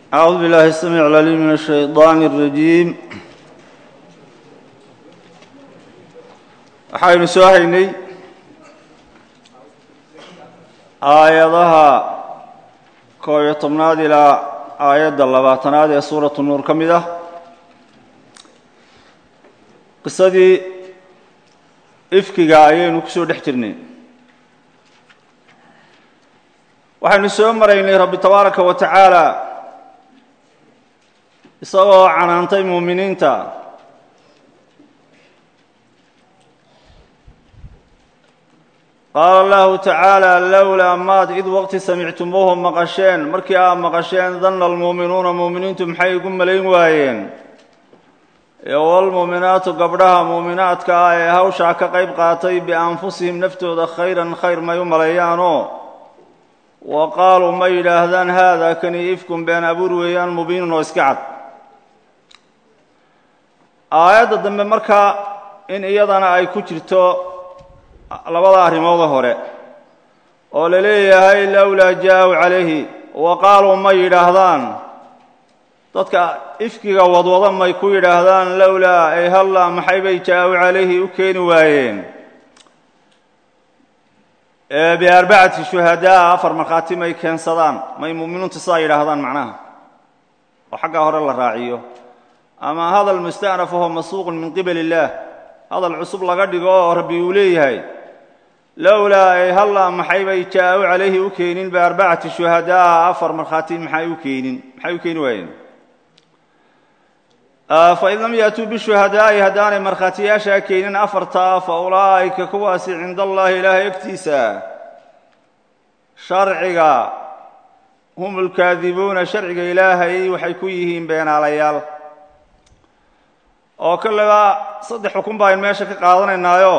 أعوذ بالله السميع العليم من الشيطان الرجيم waxaynu soo haynay aayadaha koob iyo tobnaad ilaa aayadda labaatanaad ee suuratu nuur ka mid ah qisadii ifkiga ayaynu ku soo dhex jirnay waxaynu soo maraynay rabbi tabaaraka wa tacaala isagoo canaantay muuminiinta qaala allahu tacaala lowlaa maad id waqti samictumuuhu maqasheen markii aad maqasheen danna almuuminuuna muuminiintu maxay igu malayn waayeen iyo walmuuminaatu gabdhaha muuminaadka ah ee hawshaa ka qayb qaatay bianfusihim naftooda khayran khayr may u maleeyaanoo wa qaaluu ma yidhaahdaan haada kani ifkun been abuur weeyaan mubiinun oo iska cad aayadda dambe markaa in iyadana ay ku jirto labada arrimooda hore oo la leeyahay lowlaa jaa-u calayhi wa qaaluu ma yidhaahdaan dadka ifkiga wadwada may ku yidhaahdaan lowlaa ay halla maxay bay jaa-u calayhi u keeni waayeen biarbacati shuhadaa afar markhaati may keensadaan may mu'miniintu sidaa yidhaahdaan macnaha oo xaggaa hore la raaciyo ama hadal musta'naf aho masuuqun min qibali illaah hadal cusub laga dhigo oo rabbi uu leeyahay lowlaa ay halla maxay bay jaa-u calayhi u keenin biarbacati shuhadaa afar markhaati maxay u keenin maxay u keeni waayeen fain lam yaatuu bishuhadaa'i haddaanay markhaatiyaashaa keenin afartaa fa ulaa'ika kuwaasi cinda allaahi ilaahay agtiisa sharciga hum ulkaadibuuna sharciga ilaahay waxay ku yihiin beenaalayaal oo kalleba saddex xukun baa ayn meesha ka qaadanaynaayo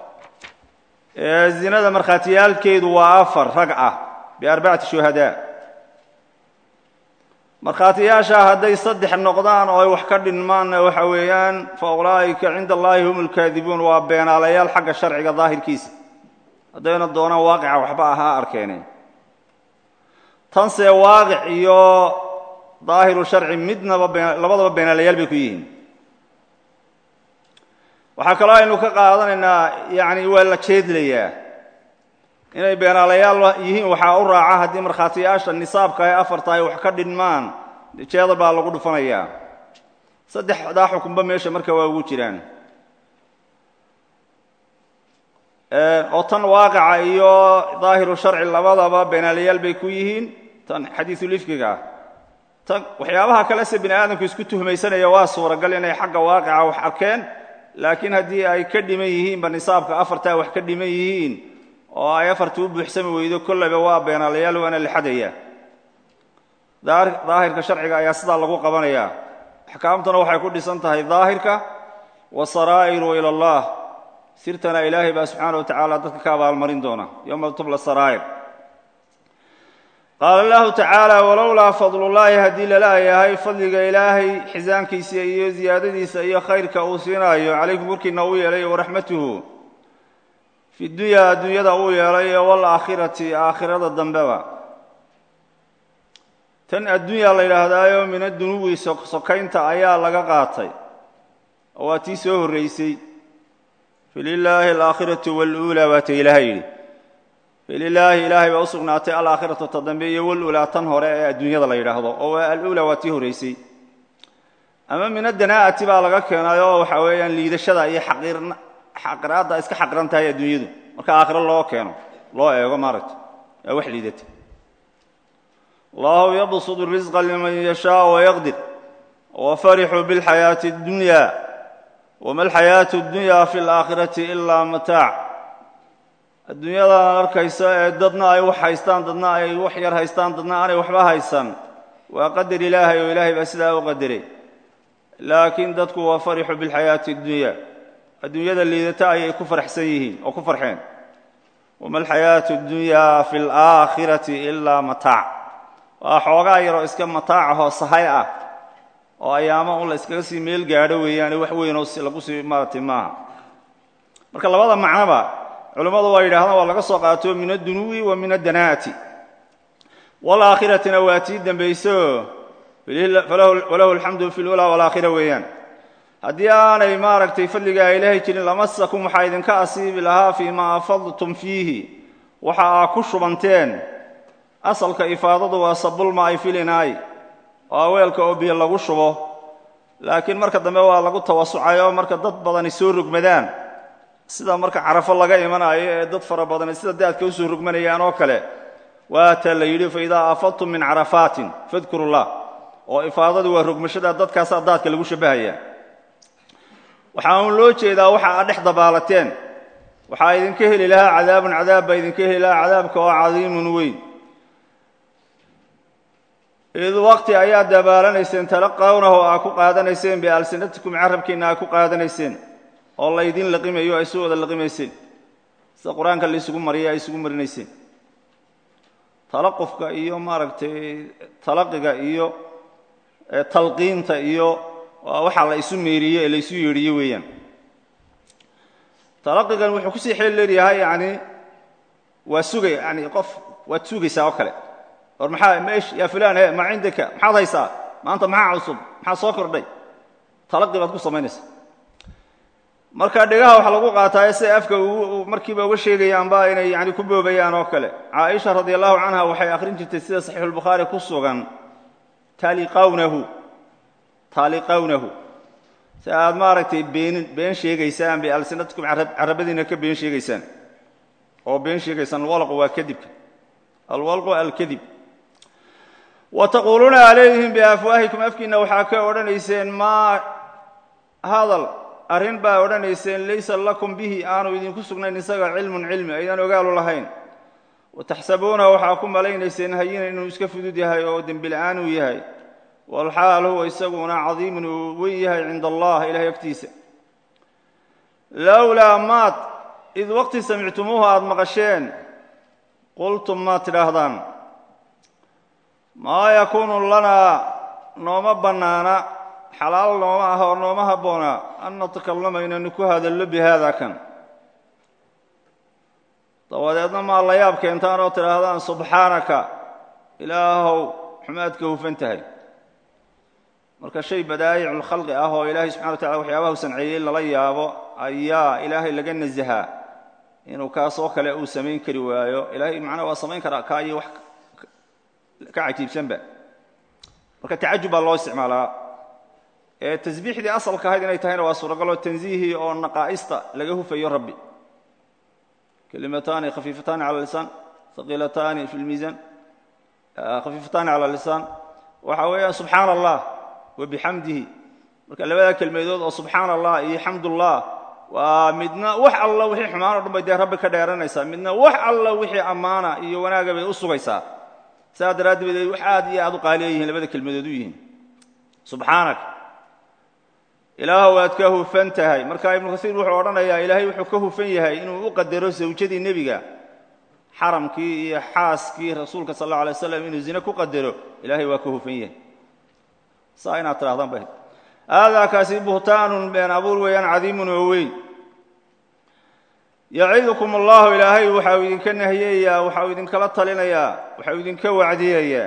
zinada markhaatiyaalkeedu waa afar rag ah biarbacati shuhadaa markhaatiyaashaa hadday saddex noqdaan oo ay wax ka dhinmaanna waxa weeyaan fa ulaa'ika cinda allaahi hum ulkaadibuun waa beenaalayaal xagga sharciga daahirkiisa haddayna doonaan waaqica waxba ahaa arkeene tanse waaqic iyo daahiru sharci midnaba labadaba beenaalayaal bay ku yihiin waxaa kaloo aynu ka qaadanaynaa yacni waa la jeedlayaa inay beenaalayaal yihiin waxaa u raaca haddii markhaatiyaasha nisaabka ee afarta ay wax ka dhinmaan jeedal baa lagu dhufanayaa saddexdaa xukunba meesha marka waa ugu jiraan oo tan waaqica iyo daahiru sharci labadaba beenaalayaal bay ku yihiin tan xadiisulifkiga ah tan waxyaabaha kale se bini aadamku isku tuhmaysanaya waa suuragal inay xagga waaqica wax arkeen laakiin haddii ay ka dhiman yihiinba nisaabka afartaa wax ka dhiman yihiin oo ay afarta u buuxsami weydo kollayba waa beenaalayaal waana la xadaya daahirka sharciga ayaa sidaa lagu qabanayaa axkaamtuna waxay ku dhisan tahay daahirka wasaraa'iru ila allah sirtana ilaahay baa subxaana wa tacaala dadka ka abaalmarin doona yowma tubla saraa'ir qaala allahu tacaala walowlaa fadlullaahi haddii lalayahay fadliga ilaahay xisaankiisa iyo ziyaadadiisa iyo khayrka uu siinaayo calaykum korkiina uu yeelay waraxmatuhu fi dunyaa adduunyada uu yeelay waalaakhirati aakhirada dambeba tan addunya la yidhaahdaayo min adunuwi sokaynta ayaa laga qaatay oo waa tii soo horraysay fililaahi alaakhiratu waluulaa waa ta ilaaha yidhi fililaahi ilaahay baa u sugnaatay alaakhiratu ta dambe iyo waluulaa tan hore ee adduunyada la yidhaahdo oo aluulaa waa tii horraysay ama min adanaa'ati baa laga keenay oo waxa weeyaan liidashada iyo xaqiraadda iska xaqiran tahay adduunyadu marka aakhiro loo keeno loo eego maaragta waa wax liidata allahu yabsudu risqa liman yashaau wayaqdir wafarixuu bilxayaati اddunya wama alxayaatu اddunya fi alaakhirati ilaa mataac adduunyadan arkaysa ee dadna ay wax haystaan dadna ay wax yar haystaan dadna aanay waxba haysan waa qadar ilaahay oo ilaahay baa sidaa u qadaray laakiin dadku waa farixu bilxayaati اddunya adduunyada liidata ayay ku farxsan yihiin oo ku farxeen wama alxayaatu اddunya fi alaakhirati ilaa mataac waa xoogaa yaroo iska mataacahoo sahay ah oo ayaamo un la iskaga sii meel gaadho weeyaane wax weynoo lagu sii maaratay maaha marka labada macnoba culimmadu waa yidhahdaan waa laga soo qaato min addunuwi wa min addanaati waalaakhiratina waa tii dembayso walahu alxamdu fi lulaa walaakhira weeyaan haddii aanay maaragtay fadligaa ilaahay jirin lamasakum waxaa idinka asiibi lahaa fii ma afadtum fiihi waxa aa ku shubanteen asalka ifaadadu waa sabulmaa'i filinaay waa weelka oo biyo lagu shubo laakiin marka dambe waa lagu tawasucay oo marka dad badani soo rogmadaan sida marka carafo laga imanayo ee dad fara badani sida daadka usoo rogmanayaan oo kale waata la yidhi faidaa afadtum min carafaatin fadkuru llah oo ifaadadu waa rogmashada dadkaasaa daadka lagu shabbahaya waxaa uun loo jeedaa waxa aad dhex dabaalateen waxaa idinka heli lahaa cadaabun cadaab baa idinka heli lahaa cadaabka oo cadiimun weyn id waqti ayaa dabaalanayseen talaqawnahu aa ku qaadanayseen bialsinatikum carabkiinna aa ku qaadanayseen oo laydin laqimayo ay soo wada laqimayseen sida qur-aanka laysugu mariya ay isugu marinayseen talaqufka iyo maaragtay talaqiga iyo talqiinta iyo waa waxaa la isu meeriye ee la isu yeedhiye weeyaan talaqigan wuxuu kusii xeel leeyahay yani waa sugay yani qof waad sugaysaa oo kale or maxaa meesh yaa fulaan he ma cindaka maxaad haysaa maanta maxaa cusub maxaa soo kordhay talaqi baad ku samaynaysaa marka dhegaha waxaa lagu qaataa siday afka markiiba uga sheegayaanba inay yani ku boobayaan oo kale caaisha radi allahu canha waxay akhrin jirtay sida saxiixulbukhaari ku sugan taliqawnahu taaliqawnahu si aad maaragtay been been sheegaysaan bialsinatikum carabadiina ka been sheegaysaan oo been sheegaysaan alwalqu waa kadibka alwalqu alkadib wa taquuluuna calayhim biafwaahikum afkiinna waxaa ka odhanayseen maa hadal arrin baa odhanayseen laysa lakum bihi aanu idinku sugnayn isaga cilmun cilmi aydaan ogaalu lahayn wataxsabuuna waxaa ku malaynayseen hayina inuu iska fudud yahay oo dembila'aan uu yahay walxaal huwa isaguna cadiimun uu weyn yahay cinda allah ilahay agtiisa lowlaa maad id waqti samictumuuhu aada maqasheen qultum maad tidhaahdaan maa yakuunu lanaa nooma bannaana xalaal nooma aha oo nooma habboona an natakallama inaynu ku hadallo bi haada kan dabadeedna maa la yaab keentaan oo tidhaahdaan subxaanaka ilaahow xumaadka hufan tahay marka shay badaa'iculkhalqi ah oo ilaahay subxana wa tacala waxyaabaha u sanceeyey lala yaabo ayaa ilaahay laga nasahaa inuu kaasoo kale uu samayn kari waayo ilaahay macnaa waa samayn karaa kaa iyo wax ka cajiibsanba marka tacajub baa loo isticmaalaa ee tasbiixdii asalka ahayd inay tahayna waa suuragaloo tansiihii oo naqaa'ista laga hufayo rabbi kelimataani khafiifataani cala lisaan haqiilataani fi lmiisaan khafiifataani cala lisaan waxa weeyaan subxaana allah wa bixamdihi marka labada kelmadood oo subxaana allah iyo xamdullah waa midna wax alla wixii xumaan o dhan bay dee rabbi ka dheeranaysaa midna wax alla wixii ammaana iyo wanaaga bay u sugaysaa saa daraaddeed ay wax aad iyo aad u qaaliya yihiin labada kelmadood u yihiin subxaanak ilaah waad ka hufan tahay marka ibnu kasiir wuxuu odhanayaa ilaahay wuxuu ka hufan yahay inuu u qadaro sawjadii nebiga xaramkii iyo xaaskii rasuulka sal alla alay slam inuu zine ku qadaro ilaahay waa ka hufan yahay saa inaad tidhahdaan ba aadaa kaasi buhtaanun been abuur weeyaan cadiimun oo weyn yacidukum allahu ilaahay waxau idinka nahiyayaa waxau idinkala talinayaa waxau idinka wacdiyayaa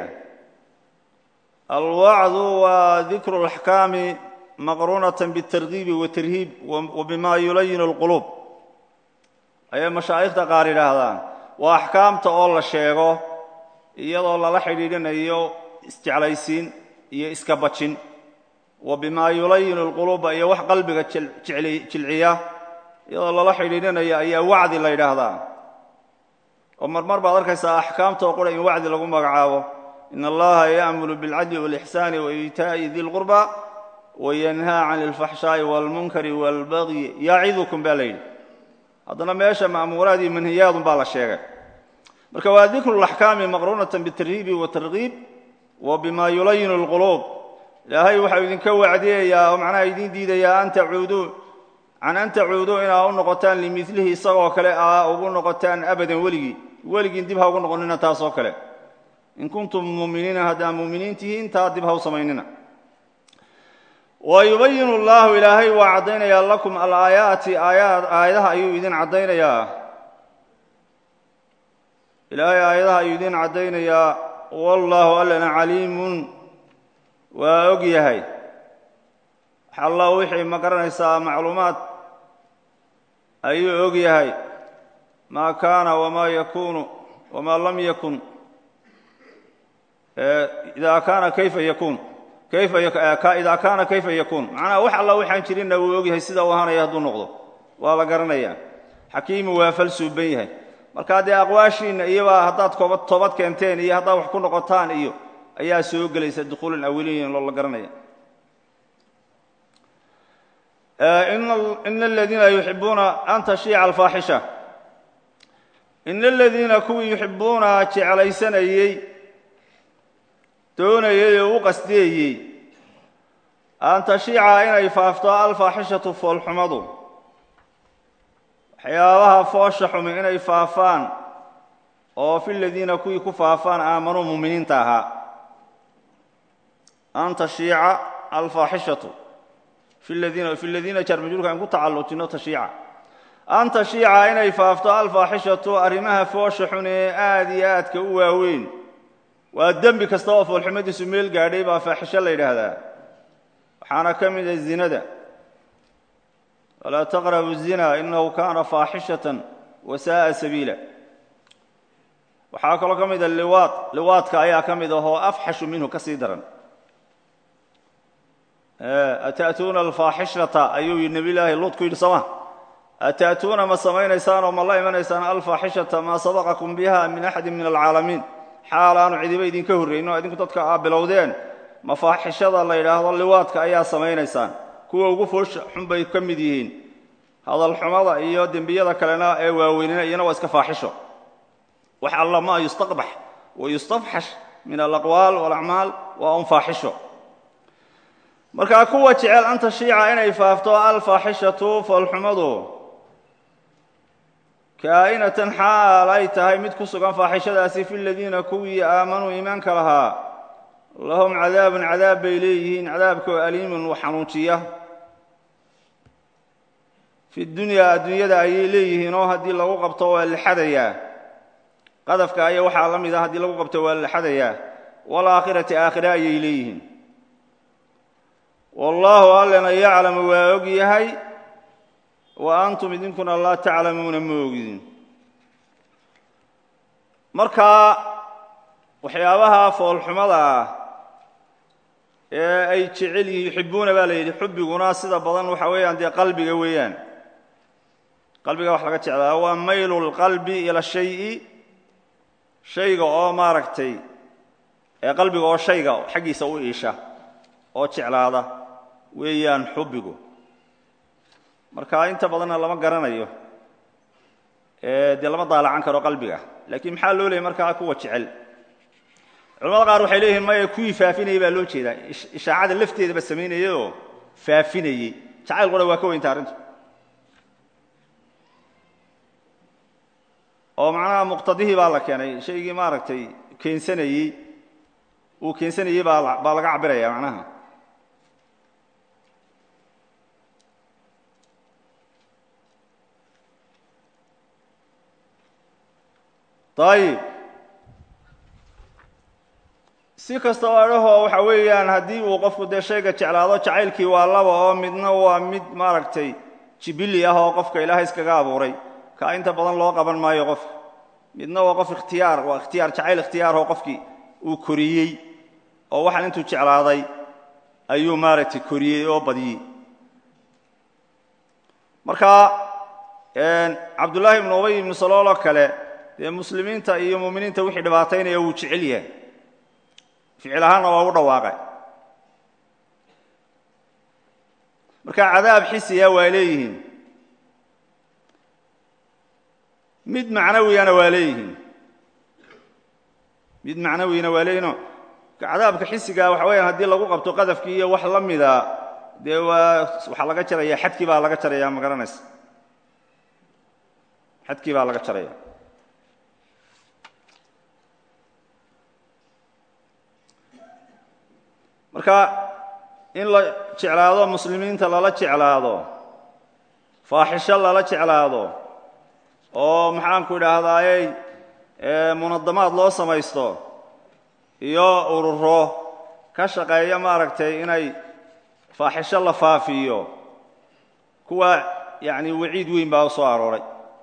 alwacdu waa dikru اlaxkaami maqruunatan biاtargiibi watarhiib wa bima yulayinu اlquluub ayay mashaa'ikhda qaar yidhaahdaan waa axkaamta oo la sheego iyadoo lala xidhiidhinayo isjeclaysiin iyo iska bajin wa bimaa yulayinu اlquluuba iyo wax qalbiga jilciya iyadoo lala xidhiidhinayo ayaa wacdi la yidhaahdaa oo marmar baad arkaysaa axkaamta oo qura in wacdi lagu magacaabo in allaha ya'muru biاlcadli wاlixsaani waitaa'i di lqurba wayanhaa can اlfaxshaa'i wاlmunkari wاlbagyi yacidukum baa la yidhi haddana meesha ma'muuraad iyo manhiyaadun baa la sheegay marka waa dikru اlaxkaami maqruunatan bitarhiibi watargiib wa bima yulayinu اlquluub ilaahay waxau idinka wacdiyayaa oo macnaha idiin diidayaa an tacuuduu can an tacuuduu inaa u noqotaan limilihi isagoo kale aa ugu noqotaan abadan weligii weligiin dib ha ugu noqonina taasoo kale in kuntum muuminiina haddaa muuminiin tihiin taa dib ha u samaynina wa yubayinu allahu ilaahay waa caddaynayaa lakum alaayaati aayaad aayadaha ayuu idin caddaynayaa ilaahay aayadaha ayuu idin caddaynayaa wallaahu allana caliimun waa og yahay xalla wixii ma garanaysaa macluumaad ayuu og yahay maa kaana wamaa yakuunu wamaa lam yakun idaa kaana kayfa yakuun kayfa idaa kaana kayfa yakuun macnaha wax alla waxaan jirinna wuu og yahay sida uu ahaanaya hadduu noqdo waa la garanayaa xakiimu waa fal suuban yahay markaa dee aqwaashiinna iyobaa haddaad kooba toobad keenteen iyo haddaad wax ku noqotaan iyo ayaa soo gelaysa dukhuulan awiliyin loo la garanaya ina aladiina yuxibuuna an tashiica alfaaxisha ina aladiina kuwii yuxibuuna jeclaysanayey doonayey oo u qasdeeyey an tashiica inay faafto alfaaxishatu foolxumadu waxyaabaha foosha xumi inay faafaan oo fi ladiina kuwii ku faafaan aamanuu muminiinta ahaa an tashiica alfaaxishatu fi ladiina fi ladiina jaarmajruurka aan ku tacallujino tashiica an tashiica inay faafto alfaaxishatu arrimaha foosha xun ee aada iyo aadka u waaweyn waa dembi kasta oo foolxumadiisu meel gaadhay baa faaxisho la yidhaahdaa waxaana ka mid a zinada walaa taqrabu الzina inahu kana faaxishatan wasaءa sabiila waxaa kaloo ka mida liwaad liwaadka ayaa ka mid ahoo afxashu minhu ka sii daran ata'tuuna alfaaxishata ayuu yidhi nebiy laahi luud ku yidhi sooma ata'tuuna ma samaynaysaan oo ma la imanaysaan alfaaxishata maa sabaqakum biha min axadi min alcaalamiin xaal aanu cidiba idinka horrayn oo idinku dadka aa bilowdeen mafaaxishada la yidhaahdo liwaadka ayaa samaynaysaan kuwa ugu foosha xun bay ka mid yihiin hadalxumada iyo dembiyada kalena ee waaweynina iyana waa iska faaxisho wax alla ma yustaqbax wa yustafxash min alaqwaal walacmaal waa un faaxisho markaa kuwa jecel an tashiica inay faafto alfaaxishatu foolxumadu kaa'inatan xaal ay tahay mid ku sugan faaxishadaasi fi ladiina kuwii aamanuu iimaanka lahaa lahum cadaabun cadaab bay leeyihiin cadaabkoo aliimun wax xanuujiya fi dunyaa adduunyada ayay leeyihiin oo haddii lagu qabto waa la xadayaa qadafka aya waxaa la mid a haddii lagu qabto waa la xadayaa waalaakhirati aakhire ayay leeyihiin wallaahu allena yaclamu waa og yahay wa antum idinkuna laa taclamuuna ma ogidin markaa waxyaabaha foolxumada ah ee ay jecel yihiin yuxibuuna baa la yidhi xubbiguna sida badan waxa weeyaan dee qalbiga weeyaan qalbiga wax laga jeclaa waa maylu lqalbi ila shayi shayga oo maaragtay ee qalbiga oo shayga xaggiisa u iisha oo jeclaada weeyaan xubbigu marka inta badanna lama garanayo dee lama daalacan karo qalbiga laakiin maxaa loo leeyay markaa kuwa jecel culamada qaar waxay leeyihiin maya kuwii faafinayey baa loo jeedaa ishaacada lafteedaba samaynayayoo faafinayey jacayl qura waa ka weynta arrintu oo macnaha muqtadihii baa la keenay shaygii maaragtay keensanayey uu keensanayey baa baa laga cabiraya macnaha ayib si kasta oo adhahoo waxa weeyaan haddii uu qofku dee shayga jeclaado jacaylkii waa laba oo midna waa mid maaragtay jibili ah oo qofka ilaahay iskaga abuuray kaa inta badan loo qaban maayo qofka midna waa qof ikhtiyaar waa ikhtiyaar jacayl ikhtiyaaroo qofkii uu koriyey oo waxaan intuu jeclaaday ayuu maaragtay koriyey oo badiyey marka cabdullaahi ibnu ubay ibnu salooloo kale dee muslimiinta iyo muuminiinta wixii dhibaataynaya wuu jecel yahay ficil ahaanna waa u dhawaaqay marka cadaab xisiya waa leeyihiin mid macnawiyana waa leeyihiin mid macnawiyana waa leeyihinoo cadaabka xisigaa waxa weeyaan haddii lagu qabto qadafkii iyo wax la mida dee waa waxaa laga jaraya xadkii baa laga jaraya ma garanaysa xadkii baa laga jaraya marka in la jeclaado muslimiinta lala jeclaado faaxisho lala jeclaado oo maxaanku idhaahdaayey munadamaad loo samaysto iyo ururo ka shaqeeya maaragtay inay faaxisho la faafiyo kuwa yacni waciid weyn baa u soo arooray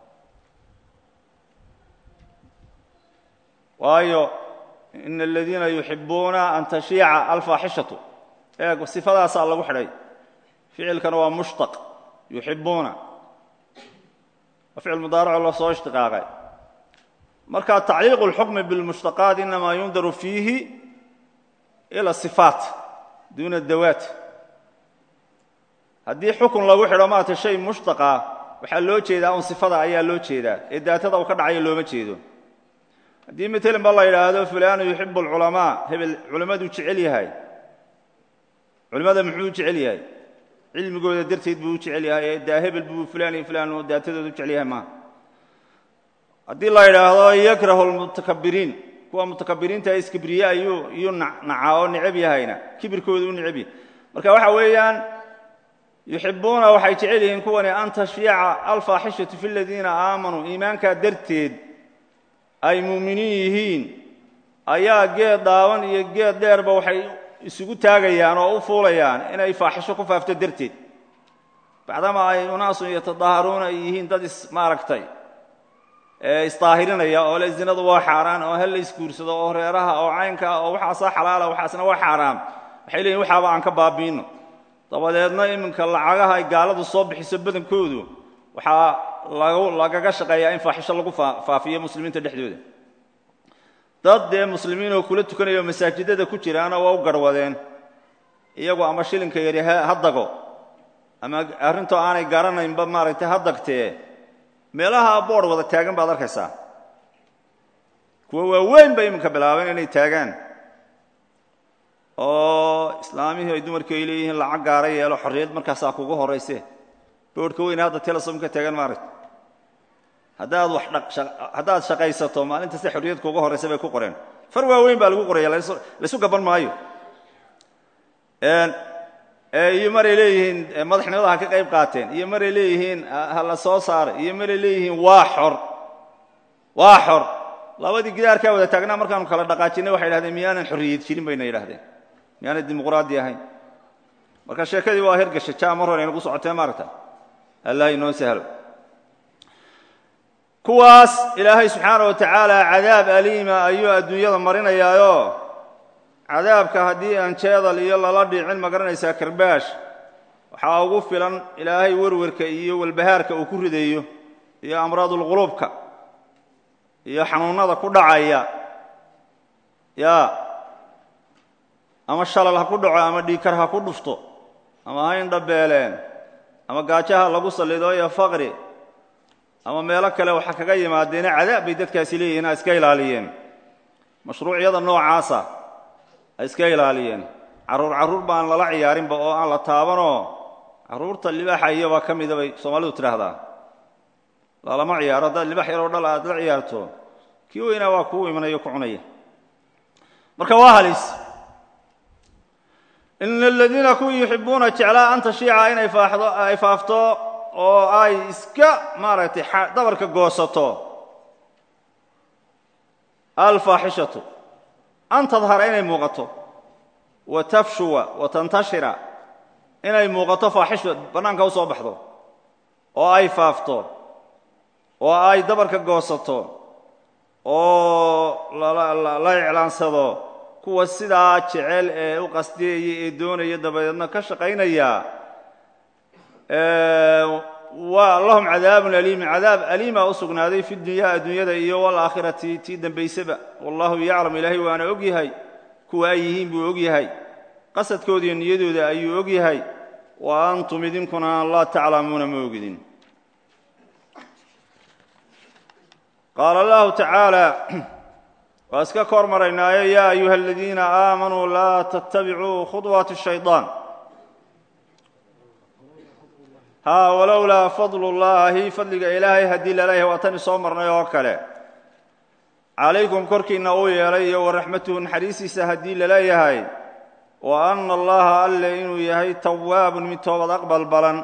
waayo ina aladiina yuxibuuna an tashiica alfaaxishatu eeg sifadaasaa lagu xidhay ficilkana waa mushtaq yuxibuuna waa ficil mudaaraco la soo ishtiqaaqay marka tacliiqu اlxukmi biاlmushtaqaat inamaa yundaru fiihi ila sifaat duuna dawaat haddii xukun lagu xidho maarata shay mushtaqa waxaa loo jeedaa un sifada ayaa loo jeedaa ee daatada uu ka dhacayo looma jeedo haddii matalan ba la yidhaahdo fulanu yuxibu alculamaa hebel culimmaduu jecel yahay culimmada muxuu u jecel yahay cilmigooda darteed buu u jecel yahay ee daa hebel buu fulaan iyo fulaan daatadooda u jecel yahay maaha haddii la yidhaahdo yakrahu lmutakabiriin kuwa mutakabiriinta iskibriye ayuu iyuu nacaa oo necab yahayna kibirkooda u necab yahay marka waxa weeyaan yuxibuuna waxay jecel yihiin kuwani an tashfiica alfaaxishatu fi ladiina aamanuu iimaankaa darteed ay muuminiin yihiin ayaa geed daawan iyo geed dheerba waxay isugu taagayaan oo u fuulayaan inay faaxisho ku faafto darteed bacdama ay unaasun yatadaaharuuna ay yihiin dad is maaragtay isdaahirinaya oo le zinadu waa xaaraan oo hal la isguursado oo reeraha oo caynka oo waxaasaa xalaala waxaasna waa xaaraam waxay leeyihin waxaaba aan ka baabiino dabadeedna iminka lacagaha ay gaaladu soo bixiso badankoodu waxaa lagaga shaqeeyaa in faaxisho lagu faafiyo muslimiinta dhexdooda dad dee muslimiin oo kula tukanaya oo masaajidada ku jiraana waa u garwadeen iyagu ama shilinka yari ha dago ama arrintoo aanay garanaynba maaragtay ha dagtee meelaha boodh wada taagan baad arkaysaa kuwa waaweyn bay iminka bilaabeen inay taagaan oo islaamihii ay dumarkii ay leeyihiin lacag gaara yeelo xorriyad markaasaa kugu horrayse boodhka weyne hadda telesom ka taagan maaragta haddaad wax haddaad shaqaysato maalintaste xorriyad kuuga horraysa bay ku qoreen far waaweyn baa lagu qoraya laysu gaban maayo iyo maray leeyihiin madaxnimada ha ka qayb qaateen iyo maray leeyihiin ha la soo saaray iyo maray leeyihiin waa xor waa xor labadii gidaarkaa wada taagnaa markaanu kala dhaqaajinay waxay dhahdeen miyaanan xorriyad jirin bayna yidhahdeen miyaanay dimuqraadi ahayn marka sheekadii waa hergasha ja mar hore inagu socotee maaragta allah inoo sahlo kuwaas ilaahay subxaana wa tacaala cadaab aliima ayuu adduunyada marinayaayo cadaabka haddii aan jeedal iyo lala dhicin ma garanaysaa karbaash waxaa ugu filan ilaahay werwerka iyo walbahaarka uu ku ridayo iyo amraadulquluubka iyo xanuunnada ku dhacaya ya ama shalal ha ku dhaco ama dhiikar ha ku dhufto ama ha indhabeeleen ama gaajaha lagu sallido iyo faqri ama meelo kale waxa kaga yimaadeene cadaab bay dadkaasi leeyihiin ha iska ilaaliyeen mashruucyada noocaasa ha iska ilaaliyeen carruur carruur baan lala ciyaarinba oo aan la taabanoo carruurta libaaxa iyobaa ka mida bay soomaalidu tidhaahdaa lalama ciyaaro haddaad libaax yaroo dhal aad la ciyaarto kii weynaa waa kuu imanayo ku cunaya marka waa halis ina aladiina kuwii yuxibuuna jeclaa an tashiica inay ay faafto oo ay iska maaragtay dabarka goosato alfaaxishatu an tadhara inay muuqato wa tafshuwa wa tantashira inay muuqato faaxisha bannaanka u soo baxdo oo ay faafto oo ay dabarka goosato oo la iclaansado kuwa sidaa jecel ee u qasdiyaya ee doonaya dabadeedna ka shaqaynaya waa lahum cadaabun aliimun cadaab aliima u sugnaaday fi dunyaa adduunyada iyo walaakhirati tii dembaysaba wallahu yaclam ilaahay waana og yahay kuwa ay yihiin buu og yahay qasadkooda iyo niyadooda ayuu og yahay wa antum idinkuna laa taclamuuna ma ogidin qaala allahu tacaala waa iska kor maraynaayo yaa ayuha aladiina aamanuu laa tattabicuu khuطwaati الshayطaan haa walowlaa fadlu اllaahi fadliga ilaahay haddii laleeyahay waa tani soo marnay oo kale calaykum korkiinna uu yeelay iyo waraxmatuhu naxariistiisa haddii laleeyahay wa ana allaha alle inuu yahay tawaabun mid toobad aqbal balan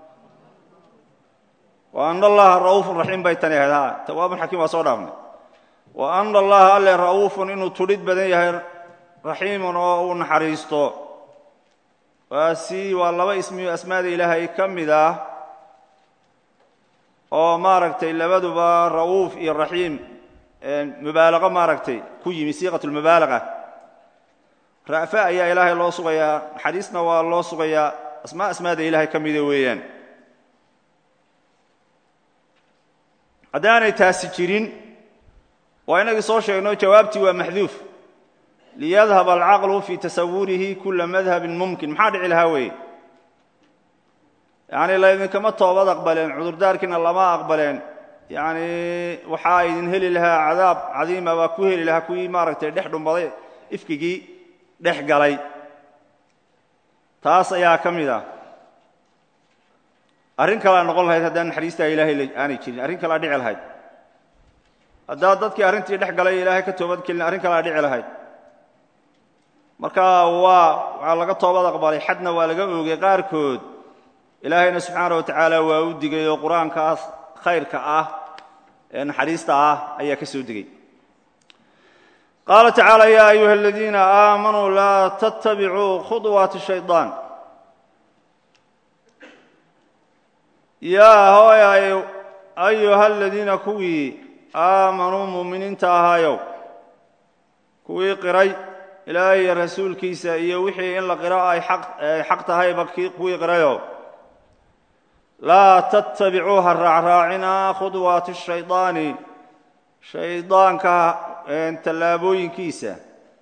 wa ana allaha ra'uufun raxiim bay tani ahayd ha tawaabun xakiim waa soo dhaafnay wa ana allaha alle ra'uufun inuu tudhid badan yahay raxiimun oo uu naxariisto waa si waa laba ismiyo asmaada ilaahay ka mid ah oo maaragtay labaduba ra'uuf iyo raxiim mubaalaqo maaragtay ku yimi siiqat lmubaalaqa ra'fa ayaa ilaahay loo sugayaa naxariisna waa loo sugayaa asmaa asmaada ilaahay ka mida weeyaan haddaanay taasi jirin waa inagii soo sheegno jawaabtii waa maxduuf liyadhab alcaqlu fii tasawurihi kula madhabin mumkin maxaa dhici lahaa weeye yacni laydinkama toobad aqbaleen cudurdaarkiina lama aqbaleen yacni waxaa idin heli lahaa cadaab cadiima baa ku heli lahaa kuwii maaragtay dhex dhumbaday ifkigii dhex galay taas ayaa ka mid ah arrin kalea noqon lahayd haddaan naxariistaa ilaahay aanay jirin arrin kalea dhici lahayd haddaa dadkii arrintii dhex galay ilaahay ka toobad kelin arrin kalea dhici lahayd marka waa waxaa laga toobad aqbalay xadna waa laga oogay qaarkood ilaahayna subxaana wa tacaala waa u digay oo qur-aankaas khayrka ah ee naxariista ah ayaa ka soo degay qaala tacaala yaa ayuha aladiina aamanuu laa tattabicuu khuطwaati shayطaan yaa hooy ayuha aladiina kuwii aamanuu muuminiinta ahaayow kuwii qiray ilaahay iyo rasuulkiisa iyo wixii in la qiro ay xaq tahayba kuwii qirayo laa tattabicuu ha raacraacina khudwaati shaydaani shaydaanka tallaabooyinkiisa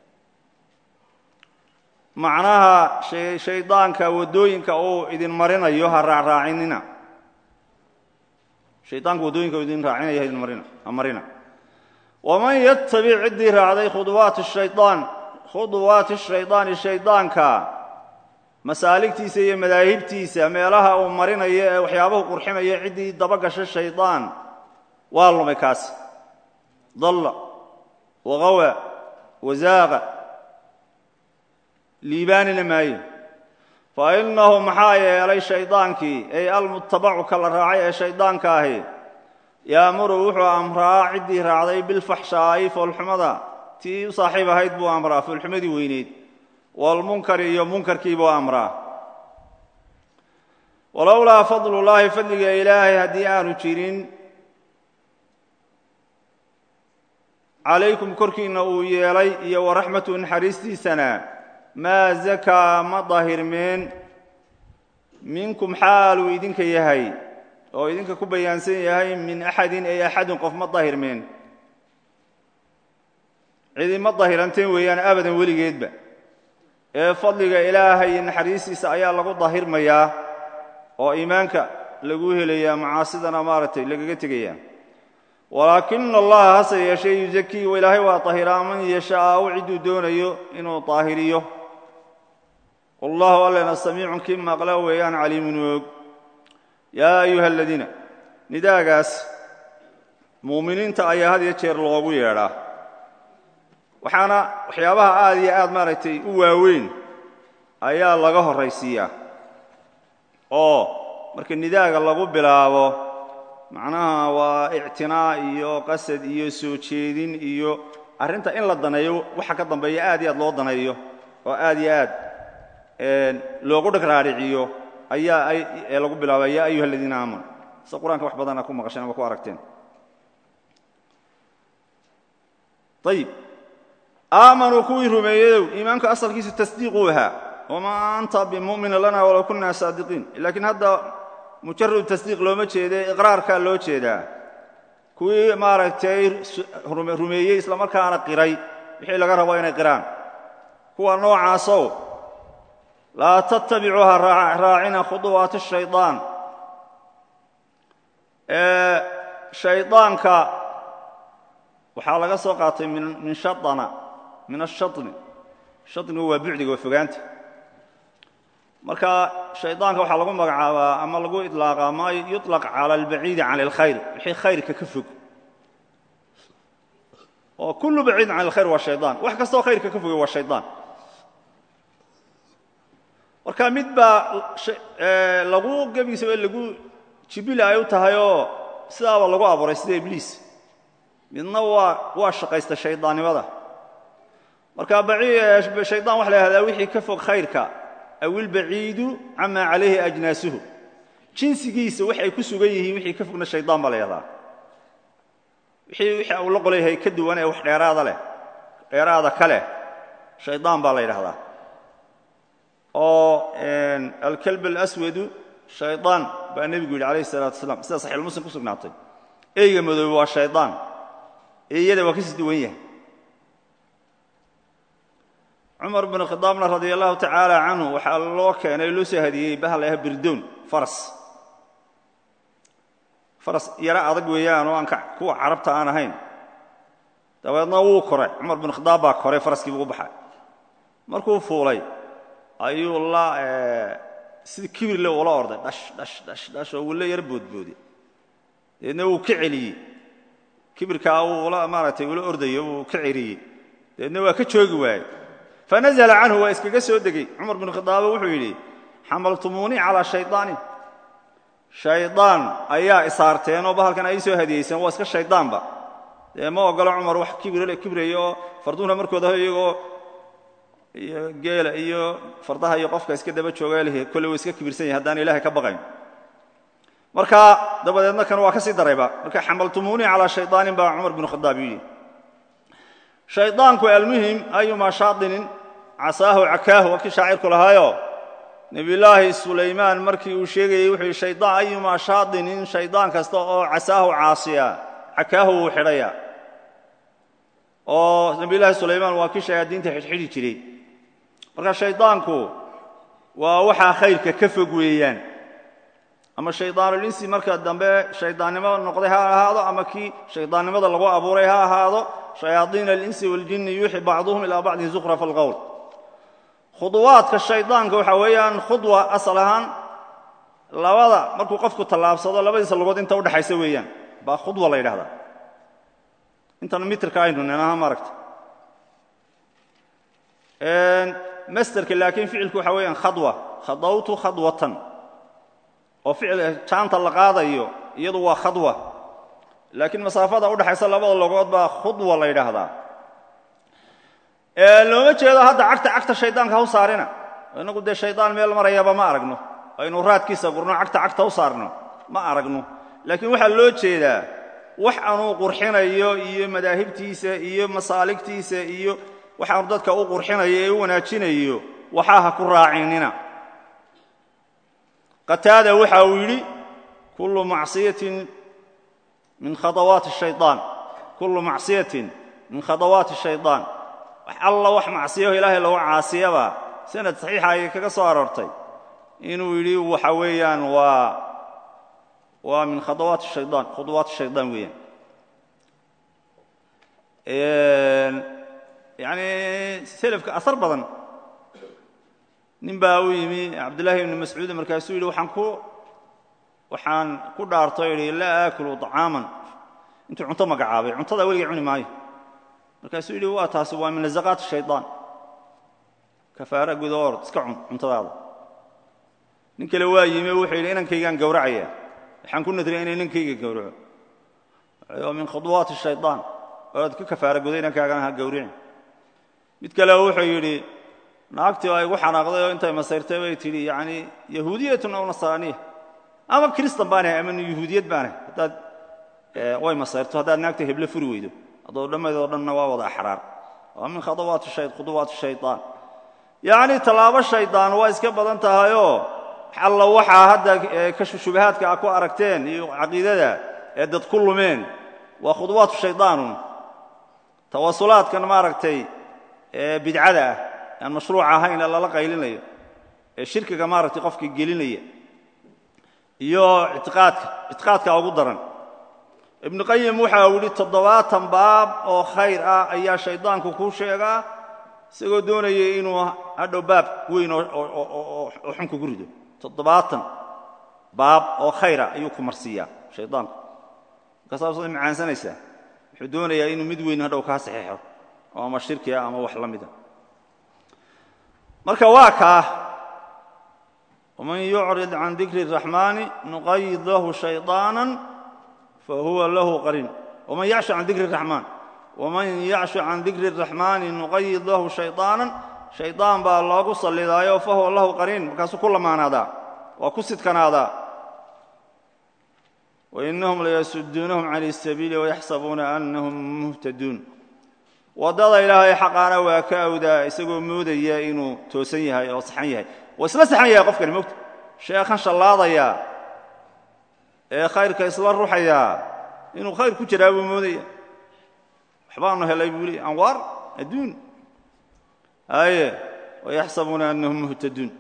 macnaha shaydaanka waddooyinka uu idin marinayo ha raacraacinina shaydaanka waddooyinka uu idin raacinaya idin marina ha marina waman yattabic ciddii raacday khudwaati shaydaan khudwaati shaydaani shaydaanka masaaligtiisa iyo madaahibtiisa meelaha uu marinayo ee waxyaabahu qurxinayo ciddii daba gasha shaydaan waa lumay kaasi dalla waqawa wasaaqa liibaanina maayo fa innahu maxaa yeelay shaydaankii ay almutabacu ka la raacay ee shayddaanka ahi yaamuru wuxuu amraa ciddii raacday bilfaxshaa'i foolxumada tii u saaxiib ahayd buu amraa foolxumadii weyneyd walmunkari iyo munkarkii buu amraa walowlaa fadlullaahi fadliga ilaahay haddii aanu jirin calaykum korkiinna uu yeelay iyo waraxmatu naxariistiisana maa zakaa ma dahirmeen minkum xaaluu idinka yahay oo idinka ku bayaansan yahay min axadin ay axadin qof ma dahirmeen cidi ma dahiranteen weeyaan abadan weligeedba ee fadliga ilaahay iyo naxariistiisa ayaa lagu dahirmayaa oo iimaanka lagu helayaa macaasidana maaragtay lagaga tegaya walaakina allaha hase yeeshee yuzakii ilaahay waa dahiraa man yashaau cidduu doonayo inuu daahiriyo wallahu allena samiicun kii maqla weeyaan caliimun og yaa ayuha aladiina nidaagaas muuminiinta ayaa had iyo jeer loogu yeedhaa waxaana waxyaabaha aad iyo aad maaragtay u waaweyn ayaa laga horraysiiyaa oo marka nidaaga lagu bilaabo macnaha waa ictinaa iyo qasad iyo soo jeedin iyo arrinta in la daneeyo waxa ka dambeeya aad iyo aad loo daneeyo oo aad iyo aad loogu dhagraariciyo ayaa ee lagu bilaaba yaa ayuha aladiina aamanu se qur-aanka wax badana ku maqasheen ama ku aragteen ayib aamanuu kuwii rumeeyeyow iimaanku asalkiisu tasdiiquu ahaa wamaa anta bimumina lana walow kunna saadiqiin laakiin hadda mujaradu tasdiiq looma jeede iqraarkaa loo jeedaa kuwii maaragtay rumeeyey islamarkaana qiray wixii laga rabo inay qiraan kuwa noocaasow laa tattabicuuha raacina khuduwaati shaydaan shaydaanka waxaa laga soo qaatay min shaana min ashani shanigu waa bucdiga waa fogaanta marka shaydaanka waxaa lagu magacaabaa ama lagu iطlaaqaa ma yuطlaq cala albaciidi can اlkhayr wixii khayrka ka fog oo kullu baciidin can اlkhayr waa shaydaan wax kastoo khayrka ka fogay waa shaydaan marka mid baa lagu gebigiisaba lagu jibila ay u tahay oo sidaaba lagu abuuray sida ibliis midna waa waa shaqaysta shaydaannimada marka shaydaan waxa la yhahdaa wixii ka fog khayrka aw ilbaciidu camaa calayhi ajnaasuhu jinsigiisa waxay ku sugan yihiin wixii ka fogna shaydaan baa la yahdaa wixii wixii uu la qolayhay ka duwan ee wax dheeraada leh dheeraada ka leh shaydaan baa la yidhahdaa oo alkalb alaswadu shaydaan baa nebigu yidhi calayhi salaatu wasalaam sida saxiixulmuslim ku sugnaatay eyga madoobe waa shaydaan eeyada waa kasii duwan yahay cumar bn khidaabna radia allahu tacaala canhu waxaa loo keenay loo soo hadiyey bahal ah birdown faras faras yaro adag weeyaan oo aan kuwa carabta aan ahayn dabeedna wuu koray cumar bin khidaab baa koray faraskii buu u baxay markuu fuulay ayuu la sida kibirle ula orday dhash dhash dhash dhash oo wula yar boodboodi dabeedna wuu ka celiyey kibirkaa uu ula maaragtay ula ordayo wuu ka celiyey dabeedna waa ka joogi waayey fanazla canhu waa iskaga soo degey cumar bin khidaaba wuxuu yidhi xamaltumuunii calaa shaydaanin shaydaan ayaa isaarteenoo bahalkan ay soo hadiyeyseen waa iska shaydaanba dee ma ogolo cumar wax kibraya oo farduhuna markooda iyagoo iyo geela iyo fardaha iyo qofka iska daba jooga lh kolle wa iska kibirsan yahay haddaan ilahay ka baqayn marka dabadeedna kan waa ka sii darayba marka xamaltumuunii calaa shaydaanin baa cumar bin khidaab yidhi shaydaanku almuhim ayumaa shaadinin casaahu cakaahu waa kii shaacirku lahaayo nebiyulaahi sulaymaan markii uu sheegayey wuxuu yidhi shaydaan ayumaa shaadinin shaydaan kasta oo casaahu caasiya cakaahu wuu xidhaya oo nebiyulaahi sulaymaan waa kii shayaadiinta xidhxidhi jiray marka shaydaanku waa waxaa khayrka ka fog weeyaan ama shaydaanulinsi marka dambe shaydaannimo noqday ha ahaado ama kii shaydaannimada lagu abuuray ha ahaado shayaaiina alinsi waljinni yuuxi bacduhum ilaa bacdin zukhrafa alqowl khuduwaadka shaydaanka waxaa weeyaan khudwa asal ahaan labada markuu qofku tallaabsado labadiisa lugood inta udhexaysa weeyaan baa khudwa la yidhahdaa intan mitrka aynu ninaha maaragta masterka laakiin ficilku waxa weeyaan khadwa khadawtu khadwatan oo ficil jaanta la qaadayo iyadu waa khadwa laakiin masaafada udhexaysa labada logood baa khudwa la yidhaahdaa looma jeedo hadda cagta cagta shaydaanka ha u saarina inagu dee shaydaan meel marayaba ma aragno aynu raadkiisa gurno cagta cagta u saarno ma aragno laakiin waxaa loo jeedaa wax aanuu qurxinayo iyo madaahibtiisa iyo masaaligtiisa iyo waxaanu dadka u qurxinayo ee u wanaajinayo waxaa ha ku raacinina qataada waxa uu yidhi kullu macsiyatin min khadawaati shayaan kullu macsiyatin min khadawaati shaydaan wax alla wax macsiyaho ilaahay lagu caasiyaba sanad saxiixa ayay kaga soo aroortay inuu yidhi waxa weeyaan waa waa min khadawaati shayaan khuduwaati shaydaan weeyaan yacni selafka asar badan nin baa u yimi cabdullaahi ibni mascuud markaasuu yidhi waxaan ku waxaan ku dhaarto yidhi laa aakulu طacaaman intuu cunto magacaabay cuntada weligay cuni maayo markaasuu yidhi waa taasi waa min lazaqaat shayطaan kafaara guda or iska cun cuntadaada nin kale waa yimi wuxuu yidhi inankaygaan gowracaya waxaan ku nadriya ina inankayga gowraco waa min khuduwaati shayطaan oad ka kafaara guda inankaagan ha gowricin mid kale wuxuu yidhi naagtii ay igu xanaaqday oo intay masayrtay bay tidhi yani yahuudiyatun aw nasraaniya ama kristan baanahay ama yahuudiyad baanahay haddaad way masayrto haddaad naagta heble furi weydo adoo dhammaydoo dhanna waa wada axraar waa min khadawaati khuduwaati shayطaan yacni tallaabo shaydaan waa iska badan tahayoo alla waxaa hadda shubahaadka a ku aragteen iyo caqiidada ee dad ku lumeen waa khuduwaatu shayطaanun tawasulaadkan maaragtay bidcada ah aan mashruuc ahayn ee lala qaylinayo ee shirkiga maaragtay qofka gelinaya iyo itiqaadka ictiqaadka ugu daran ibnu qayim waxa uu yidhi toddobaatan baab oo khayr ah ayaa shaydaanku kuu sheegaa isagoo doonaya inuu hadhow baab weyn oo xun kugu rido toddobaatan baab oo khayra ayuu ku marsiiyaa shaydaanku markaasaasad macaansanaysaa wuxuu doonayaa inuu mid weyn hadhow kaa saxeexo oo ama shirki ah ama wax la mida marka waa kaa waman yucrid can dikri الraxmaani nuqayid lahu shayطaana fahuwa lahu qariin waman yacshu can dikri الraxmaan waman yacshu can dikri araxmaani nuqayid lahu shayطaanan shaydaan baa loogu sallidaayo fa huwa lahu qariin markaasuu ku lamaanaadaa waa ku sidkanaadaa wainahum layasuduunahum can اsabiili wayaxsabuuna anahum muhtaduun waddada ilaahay xaqaana waa ka awdaa isagoo moodaya inuu toosan yahay oo saxan yahay waa isla saxan yahay qofkani mogta sheekhan shallaadaya ee khayrka isla ruxaya inuu khayr ku jiraa buu moodaya waxbaanu helay buu leey anwaar adduun haye wayaxsabuuna anahum muhtaduun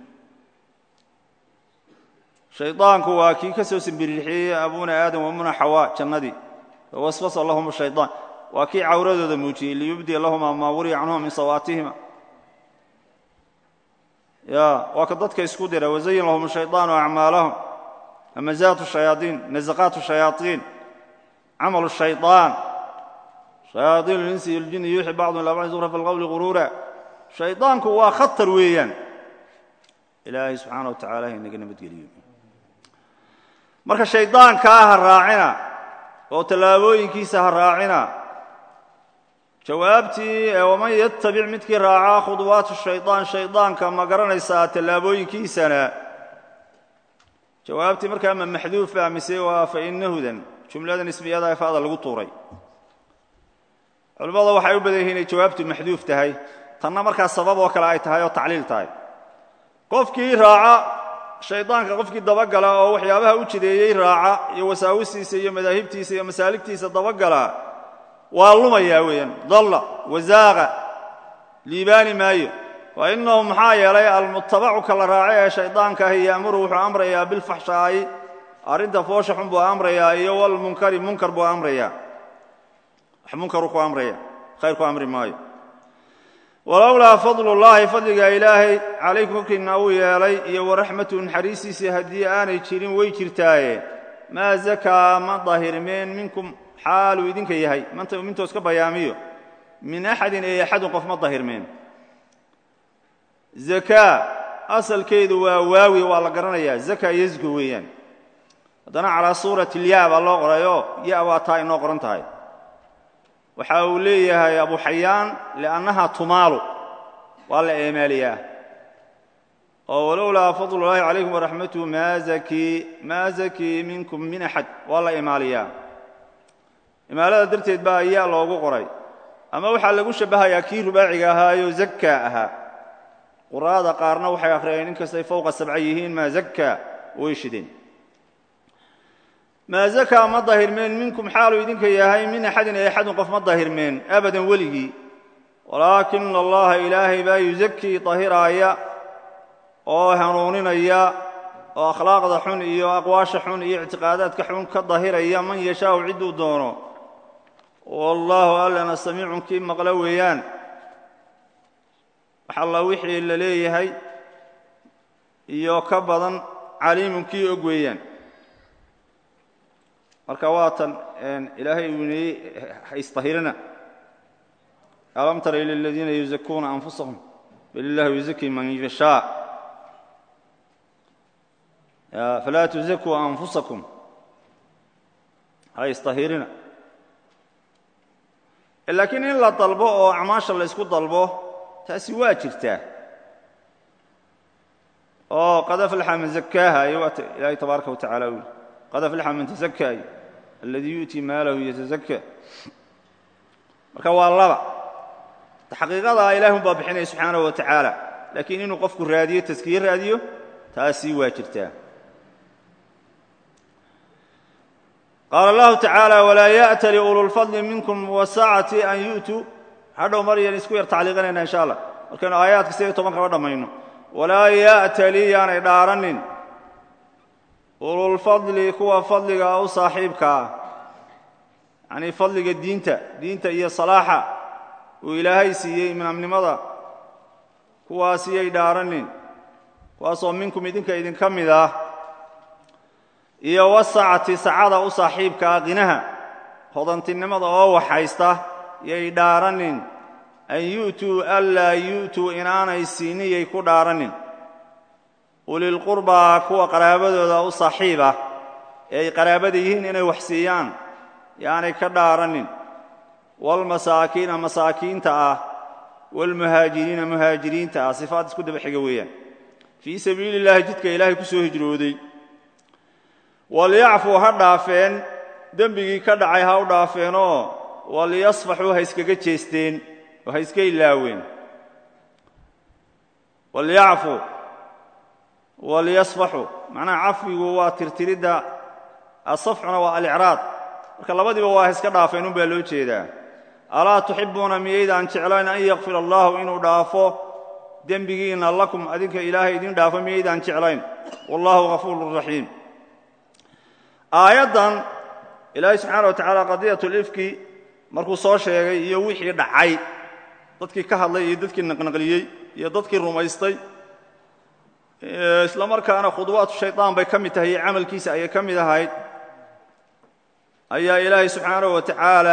shaydaanku waa kii ka soo simbirixiyey abuna aadam wamuna xawaa jannadii fawaswasa lahum shaydaan waa kii cawradooda muujiyey liyubdiya lahuma maa wuriya canhuma min sawaatihima ya waa ka dadka isku dira wazayin lahum shayطaanu acmaalahum hamazaatu shayaaiin nazaqaatu shayaaiin camalu shayطaan shayaaiin اlinsi اljini yuuxi bacdum ilaa bacdi zura fi اlqowli guruura shaydaanku waa khatar weeyaan ilaahay subxaana wa tacala inaga nabadgeliyo marka shaydaankaa ha raacina oo tallaabooyinkiisa ha raacina jawaabtii waman yatabic midkii raacaa khuduwaat shayطaan shaydaanka ma garanaysaa tallaabooyinkiisana jawaabtii markaa ma maxduufa mise waa fainahudan jumlada nisbiyada faada lagu tuuray culimmada waxay u badan yihin inay jawaabtu maxduuf tahay tanna markaa sabab oo kale ay tahay oo tacliil tahay qofkii raaca shaydaanka qofkii dabagala oo waxyaabaha u jideeyey raaca iyo wasaawistiisa iyo madaahibtiisa iyo masaaligtiisa dabagala waa lumayaa weeyaan dalla wasaaqa liibaani maayo wa innahu maxaa yeelay almutabacu ka la raaca ee shaydaanka ahi yaamuru wuxuu amrayaa bilfaxshaa'i arrinta foosha xun buu amrayaa iyo walmunkari munkar buu amrayaa wax munkaruu ku amraya khayr ku amri maayo walowlaa fadlullaahi fadliga ilaahay calaykum korkiinna uu yeelay iyo waraxmatu naxariistiisa haddii aanay jirin way jirtaaye maa zakaa ma dahirmeen minkum xaaluu idinka yahay mintoos ka bayaamiyo min axadin ee axadun qof ma dahirmeen zakaa asalkeedu waa waawi waa la garanayaa zaka yazku weeyaan haddana calaa suurati ilyaa baa loo qorayoo ya waa taa inoo qoran tahay waxa uu leeyahay abu xayaan liannaha tumaalu waa la eemaaliyaa oo walowlaa fadlullaahi calaykum waraxmatuhu maa zakii minkum min axad waa la imaaliyaa imaalada darteed baa yaa loogu qoray ama waxaa lagu shabbahayaa kii rubaaciga ahaayo zakka ahaa qura'ada qaarna waxay akhriyeen in kastay fowqa sabca yihiin maa zakka way shideen maa zakaa ma dahirmeen minkum xaaluu idinka yahay min axadin ee axadun qof ma dahirmeen abadan weligii walaakina allaha ilaahay baa yusakii dahiraaya oo hanuuninaya oo akhlaaqda xun iyo aqwaasha xun iyo ictiqaadaadka xun ka dahiraya man yashaau cidduu doono wallaahu allana samiicun kii maqlo weeyaan wax alla wixii la leeyahay iyo ka badan caliimun kii og weeyaan marka waatan ilaahay uu neeyey haisطahirina alam tara ila اladiina yuzakuuna anfusahum bal illahu yuzaki man yashaa falaa tuzakuu anfusakum haisطahirina laakiin in la dalbo oo acmaasha la ysku dalbo taasi waa jirtaa oo qad aflaxa man zakaaha iyo waata ilaahay tabaaraka wa tacala u yidhi qad aflaxa man tazakaayo alladii yu'tii maalahu yatazakka marka waa laba xaqiiqadaa ilaahun baa bixinaya subxaanahu wa tacaala laakiin inuu qofku raadiyo taskiye raadiyo taasi waa jirtaa qaala allahu tacaala walaa ya'tali ululfadli minkum wasaacati an yu'tuu hadhow maryan isku yar tacliiqinayna insha allah markaynu aayaadka sideed toban kaba dhammayno walaa ya'tali yaanay dhaaranin ululfadli kuwa fadliga u saaxiibka ah yacnii fadliga diinta diinta iyo salaaxa uu ilaahay siiyey imaamnimada kuwaasiyay dhaaranin kuwaasoo minkum idinka idinka mid ah iyo wasacati sacada u saaxiibka ah qinaha hodantinimada oo waxhaysta yay dhaaranin an yu'tuu anlaa yu'tuu inaanay siiniyay ku dhaaranin ulilqurbaa kuwa qaraabadooda u saaxiib ah ee ay qaraabada yihiin inay wax siiyaan yaanay ka dhaaranin waalmasaakiina masaakiinta ah waalmuhaajiriina muhaajiriinta ah sifaad isku daba xiga weeyaan fii sabiili illaahi jidka ilaahay ku soo hijrooday walyacfuu ha dhaafeen dembigii ka dhacay ha u dhaafeenoo walyasfaxuu ha iskaga jeesteen oo ha iska ilaaween walyacfuu walyasfaxuu macnaha cafwigu waa tirtiridda asafxuna waa alicraad marka labadiiba waa ha iska dhaafeen un baa loo jeedaa alaa tuxibuuna miyaydaan jeclayn an yakfir allaahu inuu dhaafo dembigiinna lakum adinka ilaahay idin dhaafo miyaydaan jeclayn wallaahu ghafuurun raxiim aayaddan ilaahay subxaana wa tacaala qadiyat lifki markuu soo sheegay iyo wixii dhacay dadkii ka hadlay iyo dadkii naqnaqliyey iyo dadkii rumaystay isla markaana khuduwaatu shaydaan bay ka mid tahay iyo camalkiisa ayay ka mid ahayd ayaa ilaahay subxaanahu wa tacaala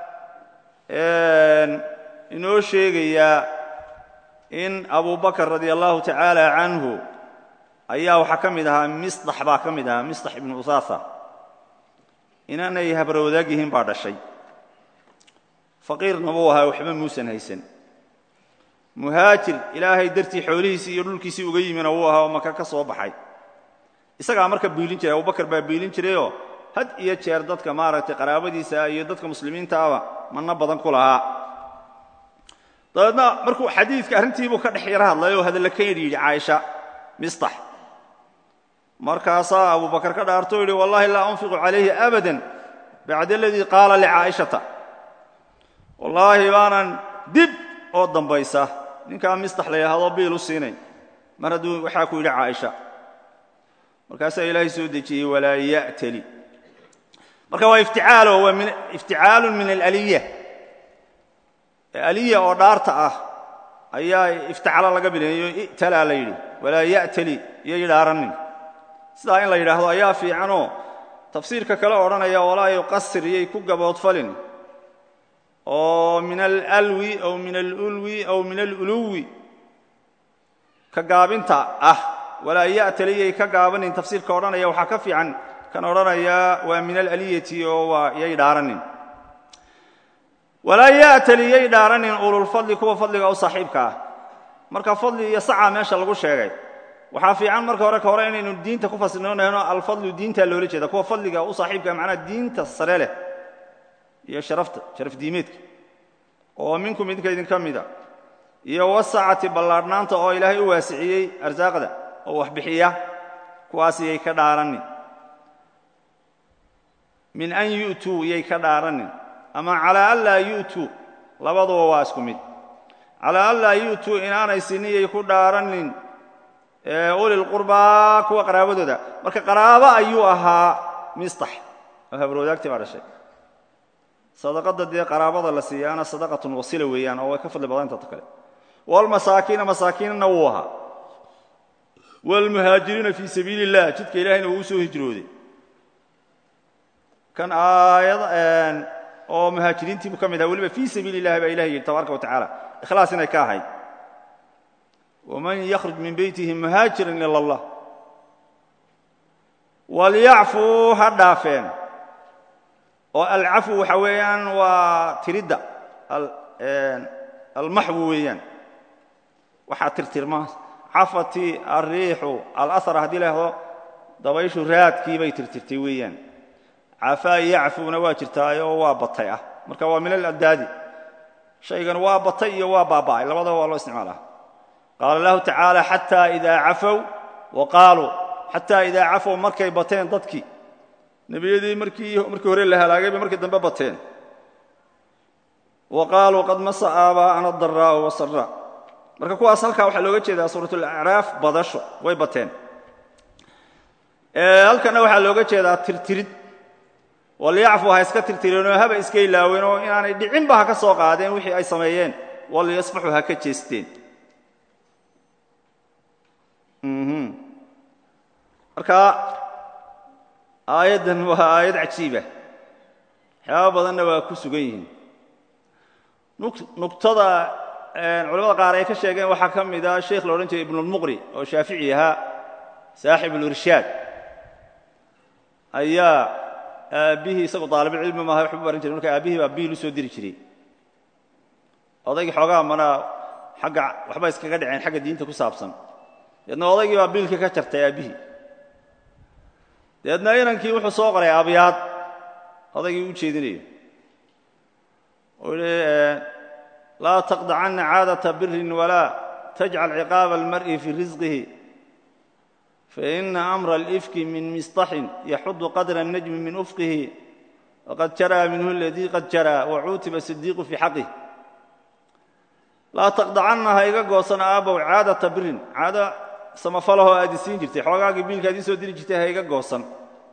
inoo sheegayaa in abu bakr radia allahu tacaala canhu ayaa waxaa ka mid ahaa misdax baa ka mid ahaa misdax ibnu usaasa inaanay habarwadaag yihiin baa dhashay faqiirna buu ahaa waxba muusan haysan muhaajir ilaahay dartii xoolihiisii iyo dhulkiisii uga yimina wuu ahaa oo maka ka soo baxay isagaa marka biilin jiray abubakar baa biilin jirayoo had iyo jeer dadka maaragtay qaraabadiisa iyo dadka muslimiintaaba manno badan ku lahaa dabeedna markuu xadiidka arrintiibuu ka dhex yaro hadlay oo hadalla ka yidhi yidhi caaisha mistax markaasaa abubakar ka dhaarto o yidhi wallahi laa unfiqu calayhi abadan bacda aladii qaala licaa'ishata wallaahi baanan dib oo dambaysa ninkaa mistax la yidhaahdo biil u siinayn mar hadduu waxaa ku yidhi caaisha markaasaa ilaahay soo dejiyey walaa ya'tali marka waa ifticaalo waa ifticaalun min alaliya aliya oo dhaarta ah ayaa iftacala laga bilaeyo i'talaa la yidhi walaa ya'tali iyay dhaaranin sidaa in la yidhaahdo ayaa fiicanoo tafsiirka kale odhanaya walaa yuqasir iyay ku gaboodfalin oo min alalwi aw min alulwi aw min aluluwi ka gaabinta ah walaa ya'tali iyay ka gaabanin tafsiirka odhanaya waxaa ka fiican kan odhanaya waa min alaliyati oo waa iyay dhaaranin walaa ya'tali iyay dhaaranin ululfadli kuwa fadliga u saaxiibka ah marka fadli iyo sacaa meesha lagu sheegay waxaa fiican marka hore ka hore inaynu diinta ku fasirnoonayno alfadlu diintaa loola jeeda kuwa fadliga u saaxiibka macnaha diinta sare leh iyo sharafta sharaf diimeedka oo minkum idinka idinka mida iyo wasacati ballaadhnaanta oo ilaahay u waasiciyey arsaaqda oo wax bixiya kuwaas iyay ka dhaaranin min an yu'tuu iyay ka dhaaranin ama calaa an laa yu'tuu labaduba waa isku mid calaa an laa yu'tuu inaanay sinin iyay ku dhaaranin ulilqurbaa kuwa qaraabadooda marka qaraabo ayuu ahaa mistax oo habarwadaagtii baa dhashay sadaqadda dee qaraabada la siiyaana sadaqatun wasila weeyaan oo way ka fadli badan inta kale waalmasaakiina masaakiinna wuu ahaa waalmuhaajiriina fii sabiili illah jidka ilahayna wuu u soo hijrooday kan aayad oo muhaajiriintiibuu ka mid aha weliba fii sabiili illahi baa ilahay yidhi tabaaraka wa tacaala ikhlaas inay ka ahayd waman yakhruj min beytihi muhaajiran ila allah walyacfuu ha dhaafeen oo alcafwu waxa weeyaan waa tiridda almaxwu weeyaan waxaa tirtirma cafati alriixu alahar haddii la hahdo dabayshu raadkii bay tirtirtay weeyaan cafaa yacfuuna waa jirtaayoo waa batay ah marka waa min aladdaadi shaygan waa batay iyo waa baaba'ay labadaba waa loo isticmaalaa qaala lahu tacaala xataa idaa cafow wa qaaluu xataa idaa cafow markay bateen dadkii nebiyadii markii markii hore la halaagay bay markii dambe bateen wa qaaluu qad masa aabaa'ana adaraa'u wasaraa marka kuwaas halkaa waxaa looga jeedaa suuratulacraaf badasho way bateen halkanna waxaa looga jeedaa tirtirid walyacfu ha iska tirtireenoo haba iska ilaaween oo inaanay dhicinba ha ka soo qaadeen wixii ay sameeyeen walyasfaxu ha ka jeesteen marka aayaddan waa aayad cajiiba waxyaaba badanna waa ku sugan yihiin nugtada culamada qaar ay ka sheegeen waxaa ka mid a sheikh la odhan jiray ibnulmuqri oo shaafici ahaa saaxib ulirshaad ayaa aabbihii isagoo daalibulcilmi maaha waxbu baran jiray marka aabbihii baa biil u soo diri jiray odaygii xoogaa mana xagga waxba iskaga dhaceen xagga diinta ku saabsan deedna odaygii baa biilka ka jartay aabbihii deedna inankii wuxuu soo qoray abyaad odaygii u jeedinayo uu yihi laa taqdacanna caadata birin walaa tajcal ciqaaba almar'i fii risqihi faina amra alifki min misطaxin yaxudu qadra الnajmi min ufqihi waqad jaraa minhu aladii qad jaraa wacuutiba sidiiqu fii xaqih laa taqdacanna ha iga goosan aabbow caadata birin caado samafalahoo aad isiin jirtay xoogaagii biilka ad ii soo diri jirtay ha iga goosan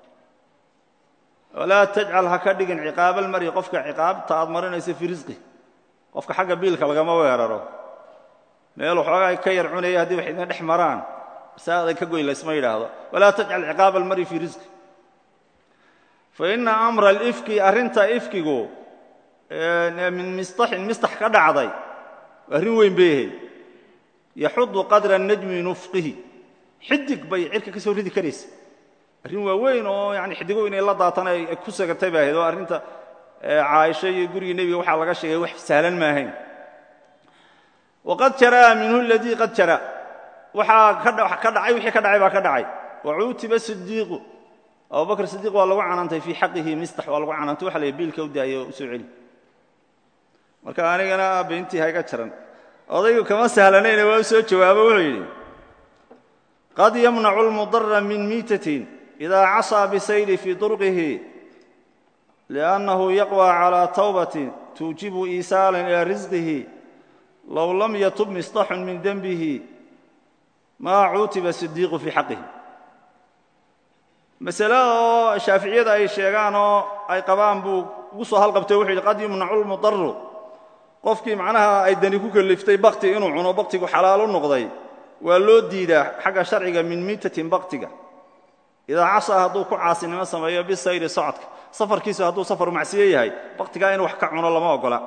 walaa tajcal ha ka dhigin ciqaaba almar'i qofka ciqaabta aad marinayso fii risqi qofka xagga biilka lagama weeraro meelu xoogaa ka yar cunaya haddii wax idin dhex maraan saaday ka goyn laysma yidhaahdo walaa tajcal ciqaaba almar'i fii risqi faina amra alifki arrinta ifkigu min mistaxin mistax ka dhacday arrin weyn bay ahayd yaxudu qadra najmi min ufqihi xidig bay cirka ka soo ridi karaysa arrin waa weyn oo yani xidigo inay la daatan ay ku sagatay bay ahayd oo arrinta caaisho iyo gurigii nebiga waxaa laga sheegay wax sahlan ma ahayn waqad jaraa minhu aladii qad jara waxaa ka dhacay wixii ka dhacay baa ka dhacay wacuutiba sidiiqu abubakr sidiiq waa lagu canaantay fii xaqihi mistax waa lagu canaantay waxa la biilka u daayay oo u soo celi marka anigana beentii hayga jaran odaygu kama sahlanayne waa u soo jawaabo wuxuu yidhi qad yamnacu lmudara min miitatin idaa casaa bisayri fii durqihi liannahu yaqwى calى tawbatin tuujibu iisaalan ilaa risqihi low lam yatub mistaxun min denbihi maa cuutiba sidiiqu fii xaqihi masalada oo shaaficiyada ay sheegaan oo ay qabaan buu ugu soo halqabtay wuxuu yidhi qad yumnacu lmudaru qofkii macnaha ay dani ku kaliftay bakti inuu cuno baktigu xalaal u noqday waa loo diidaa xagga sharciga min miitatin baktiga idaa casaa hadduu ku caasinimo sameeyo bisayri socodka safarkiisu hadduu safar macsiyo yahay baktigaa inuu wax ka cuno lama ogola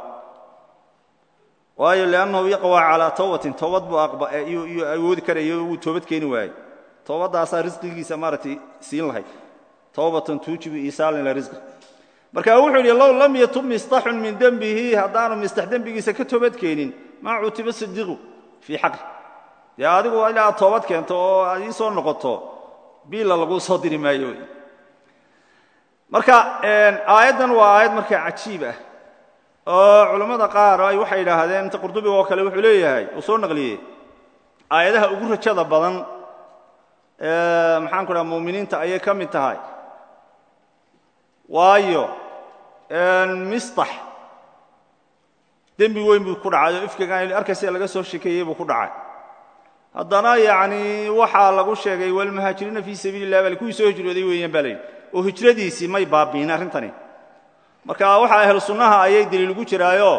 waayo liannahu yaqwaa calaa tawbatin towbad buu iyuu awoodi karayo wuu toobad keeni waayey towbaddaasaa risqigiisa maaragtay siin lahayd towbatan tuujibu iisaalan ila risqi marka wuxuu yidhi low lam yatub mistaxun min dembihi haddaanu mistax dembigiisa ka toobad keenin maa cutiba sidiqu fii xaqi dee adigu ilaa aad toobad keento oo aad ii soo noqoto biilla laguu soo diri maayo wey marka aayaddan waa aayad markaa cajiib ah oo culammada qaar ay waxay yidhaahdeen inta qurdubiga oo kale wuxuu leeyahay uu soo naqliyey aayadaha ugu rajada badan maxaan ku dhaha muuminiinta ayay ka mid tahay waayo mistax dembi weyn buu ku dhacay oo ifkigan arkaysa laga soo shekeeyey buu ku dhacay haddana yacni waxaa lagu sheegay walmuhaajiriina fii sabiili lah bal kuwii soo hijrooday weeyaan baa layidhi oo hijradiisii may baabi'in arrintani marka waxaa ahlu sunnaha ayay deliil ugu jiraayo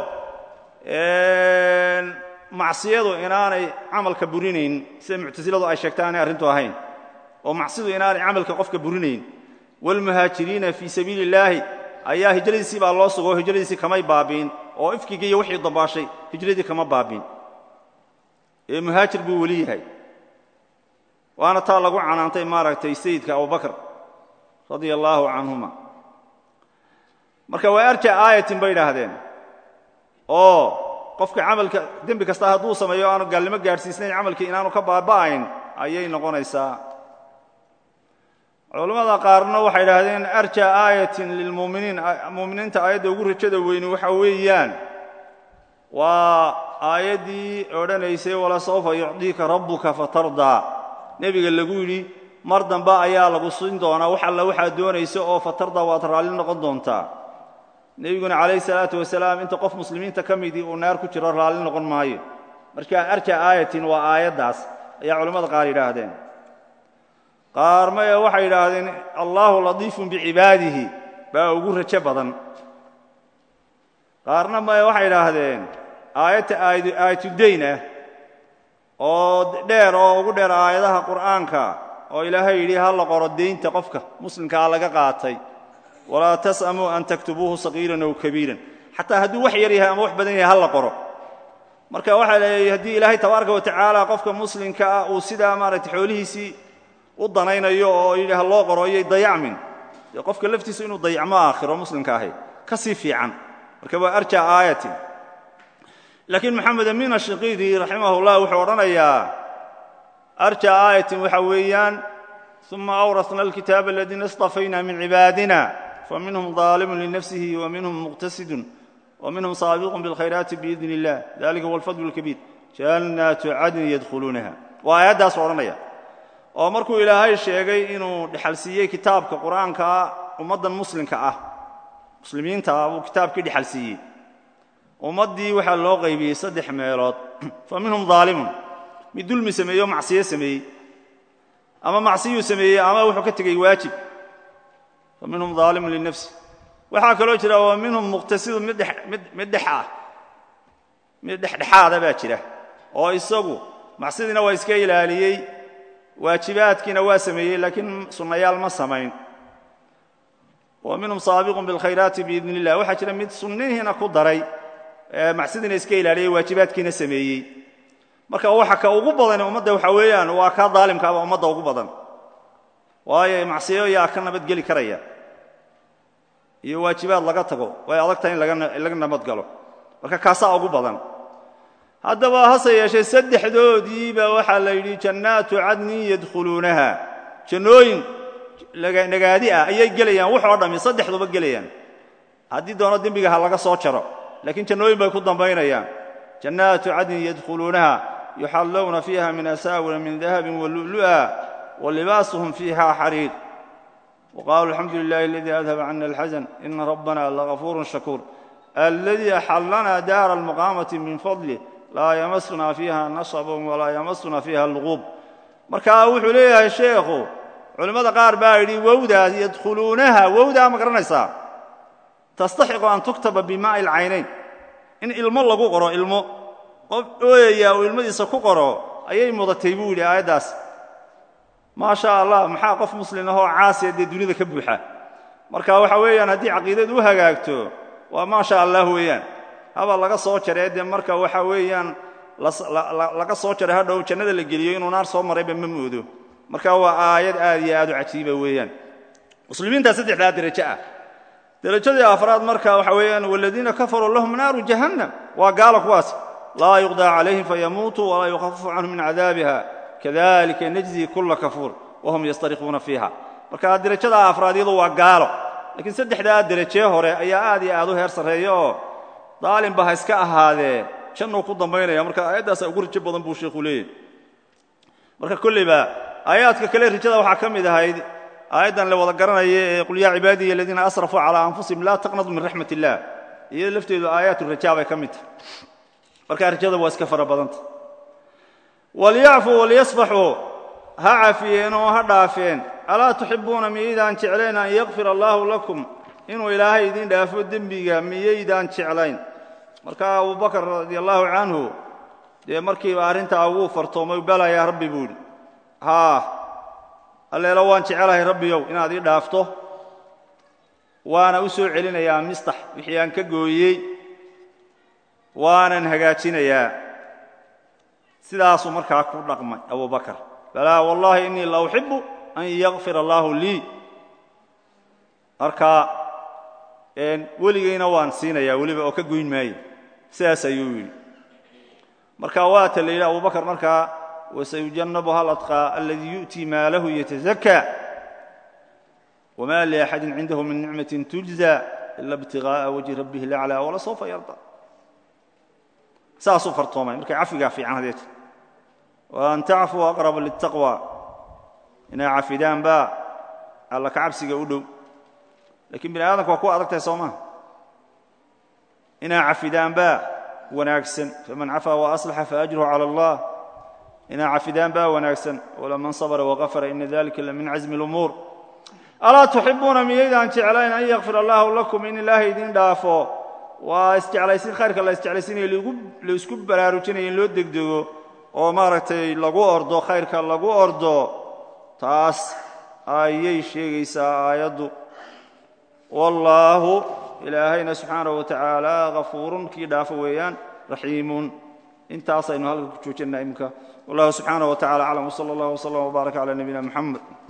macsiyadu inaanay camalka burinayn sida muctasiladu ay sheegta aanay arrintu ahayn oo macsidu inaanay camalka qofka burinayn waalmuhaajiriina fii sabiili illaahi ayaa hijradiisii baa loo sugo oo hijradiisii kamay baabi'in oo ifkigii iyo wixii dambaashay hijradii kama baabi'in ee muhaajir buu weli yahay waana taa lagu canaantay maaragtay sayidka abubakr radia allaahu canhuma marka waa arja aayatin bay idhaahdeen oo qofka camalka dembi kasta hadduu sameeyo aanu gaalnimo gaadhsiisnayn camalkii inaanu ka baaba'ayn ayay noqonaysaa culammada qaarna waxay idhaahdeen arja aayatin lilmuminiin muuminiinta aayadda ugu rajada weyni waxa weeyaan waa aayaddii odhanaysay walasawfa yucdiika rabbuka fatardaa nebiga lagu yidhi mar dambe ayaa lagu siin doonaa wax alla waxaad doonaysa oo fatardaa waad raalli noqon doontaa nebiguna calayhi salaatu wasalaam inta qof muslimiinta ka midii uu naar ku jiro raalli noqon maayo marka arja aayatin waa aayaddaas ayaa culimmada qaar yidhaahdeen qaar maya waxay yidhaahdeen allaahu latiifun bicibaadihi baa ugu rajo badan qaarna maya waxay idhaahdeen aayadta aayatudayn ah oo dheer oo ugu dheer aayadaha qur'aanka oo ilaahay yidhi ha la qoro daynta qofka muslimkaa laga qaatay walaa tas'amuu an taktubuuhu sagiiran ow kabiiran xataa hadduu wax yar yahay ama wax badan yahay ha la qoro marka waxaa leeyahay haddii ilaahay tabaaraka watacaala qofka muslimka ah uu sidaa maaragtay xoolihiisii u danaynayo oo yidhi ha loo qoro iyay dayacmin dee qofka laftiisu inuu dayacmo aakhiro muslimka ahay ka sii fiican marka waa arja aayatin laakiin maxamed amin ashiqiidi raximah llah wuxuu odhanayaa arja aayatin waxa weeyaan uma awrasna alkitaaba aladiina istafayna min cibaadina faminhum daalimun linafsihi waminhum muqtasidun waminhum saabiqun biاlkhayraati biidn illah dalika huwa alfadl اlkabiir jannaatu cadnin yadkhuluunaha waa aayaddaas odhanaya oo markuu ilaahay sheegay inuu dhexalsiiyey kitaabka qur'aankaa ummaddan muslimka ah muslimiinta ah buu kitaabkii dhexalsiiyey ummaddii waxaa loo qaybiyey saddex meelood fa minhum daalimun mid dulmi sameeyey oo macsiyo sameeyey ama macsiyuu sameeyey ama wuxuu ka tegey waajib fa minhum daalimun linafsi waxaa kaloo jira wa minhum muqtasidun mid mid dhex ah mid dhexdhexaada baa jira oo isagu macsidiina waa iska ilaaliyey waajibaadkiina waa sameeyey laakiin sunnayaal ma samayn wa minhum saabiqun biاlkhayraati biidn illah waxaa jira mid sunnihiina ku daray macsidiina iska ilaaliyey waajibaadkiina sameeyey marka waxa ka ugu badan ummadda waxa weeyaan waa kaa daalimkaaba ummadda ugu badan waayo macsiyo yaa ka nabadgeli karaya iyo waajibaad laga tago way adag tahay in laga nabadgalo marka kaasaa ugu badan haddaba hase yeeshee saddexdoodiiba waxaa la yidhi jannaatu cadnin yadkhuluunaha jannooyin nagaadi ah ayay gelayaan wax oo dhammi saddexduba gelayaan haddii doono dembiga ha laga soo jaro laakiin jannooyin bay ku dambaynayaan jannaatu cadnin yadkhuluunaha yuxallowna fiiha min asaawira min dahabin walu'lu'a walibaasuhum fiiha xariir waqaaluu alxamdu lilahi aladii adhaba cana alxasan ina rabbana lagafuurun shakuur aladii axallana daara almaqaamati min fadlih laa yamasuna fiiha nasabun walaa yamasuna fiiha luquub marka wuxuu leeyahay sheekhu culimmada qaar baa yidhi wowdaas yadkhuluunaha wowdaa ma garanaysaa tastaxiqu an tuktaba bimaa'i alcaynayn in ilmo lagu qoro ilmo qof ooyaya uu ilmadiisa ku qoro ayay mudatay buu yidhi aayaddaas maa sha allah maxaa qof muslim ahoo caasiya dee dunida ka buuxa marka waxa weeyaan haddii caqiidadu u hagaagto waa maa sha allah weeyaan haba laga soo jaree dee marka waxa weeyaan laga soo jaray hadhow jannada la geliyo inuu naar soo marayba ma moodo marka waa aayad aad iyo aad u cajiiba weeyaan muslimiintaa saddexdaa derajo ah derajadii afraad marka waxa weeyaan waladiina kafaruu lahum naaru jahannam waa gaala kuwaas laa yuqdaa calayhim fayamuutuu walaa yukhafafu canhum min cadaabiha kadalika najzi kula kafuur wahum yastariquuna fiiha marka derajadaa afraad iyadu waa gaalo laakiin saddexdaa derajee hore ayaa aad iyo aad u heer sarreeya oo daalimba ha iska ahaadee jannuu ku dambaynaya marka aayaddaasaa ugu rajo badan buu sheekhu leeyahy marka kolleyba aayaadka kale rajada waxaa ka mid ahayd aayaddan la wada garanaya ee qul yaa cibaadiya aladiina asrafuu calaa anfusihim laa taqnadu min raxmat illah iyado lafteedu aayaat raja bay ka mid tahay marka rajada waa iska fara badanta walyacfuu walyasfaxuu ha cafiyeen oo ha dhaafeen alaa tuxibuuna miyaydaan jeclayn an yakfir allaahu lakum inuu ilaahay idin dhaafo dembiga miyaydaan jeclayn marka abubakar radi allaahu canhu dee markiiba arrintaa wuu fartoomay balayaa rabbi buu idhi haa alleelo waan jecelahay rabbiyow inaad ii dhaafto waana u soo celinayaa mistax wixii aan ka gooyey waanan hagaajinayaa sidaasuu markaa ku dhaqmay abubakar balaa wallaahi innii la uxibu an yakfir allaahu lii marka weligayna waan siinayaa weliba oo ka goyn maayo sidaas ayuu yidhi marka waata la yidhi abubakar markaa wasayujannabuha aladqaa aladii yu'tii maalahu yatazakaa wma liaxadin cindahu min nicmatin tujza ila ibtiغaaءa wajhi rabbih laclى walasawfa yarda saasuu fartoomay markay cafigaa fiican hadeeta waan tacfuu aqraba lلtaqwى inay cafidaan baa alla ka cabsiga u dhow lakiin bini aadamka waa ku adag tahay soo maha inay cafidaan baa wanaagsan faman cafaa وaأصlaxa faأjruhu calى اllah inay cafidaan baa wanaagsan walaman sabra وغafara ina dalika lamin cazmi اlumuur alaa tuxibuuna miyaydaan jeclayn an yakfir allaahu lakum in ilaahay idin dhaafo waa isjeclaysin khayrka la isjeclaysinaya la isku baraarujinaya in loo degdego oo maaragtay lagu ordo khayrka lagu ordo taas ayay sheegaysaa aayaddu wallaahu ilaahayna subxaanaه wa tacaala hafuurun kii dhaafo weeyaan raxiimun intaasaynu halka ku joojinaa imika wallahu subxaanaه wa tacala aclam wsala اllah wslm wbaarak calى nabiyina mxamed